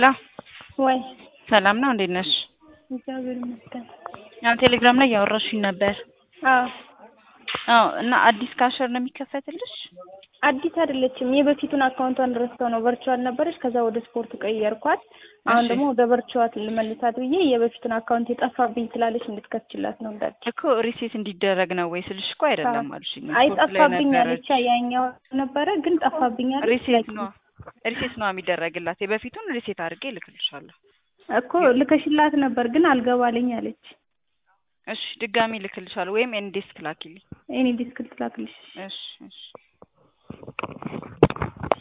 ሄሎ ወይ ሰላም ነው፣ እንዴት ነሽ? እግዚአብሔር ይመስገን። ያው ቴሌግራም ላይ እያወራሽኝ ነበር። አዎ አዎ። እና አዲስ ካሸር ነው የሚከፈትልሽ? አዲስ አይደለችም። የበፊቱን አካውንቷን ረስተው ነው ቨርቹዋል ነበረች። ከዛ ወደ ስፖርት ቀየርኳት። አሁን እሺ። ደግሞ ወደ ቨርቹዋል ልመልሳት ብዬ የበፊቱን አካውንት የጠፋብኝ ስላለች እንድትከፍችላት ነው እንዳል እኮ ሪሴት እንዲደረግ ነው ወይ ስልሽ እኮ አይደለም አልሽኝ። አይ ስፖርት ላይ ጠፋብኝ ነበረች። አለች። ያኛው ነበረ ግን ጠፋብኝ አለች። ሪሴት ነው ሪሴት ነው የሚደረግላት። የበፊቱን ሪሴት አድርጌ እልክልሻለሁ። እኮ ልከሽላት ነበር ግን አልገባልኝ አለች። እሺ ድጋሚ እልክልሻለሁ ወይም ኤንዴስክ ላኪልኝ። እኔ ዲስክል ትላክልሽ እሺ እሺ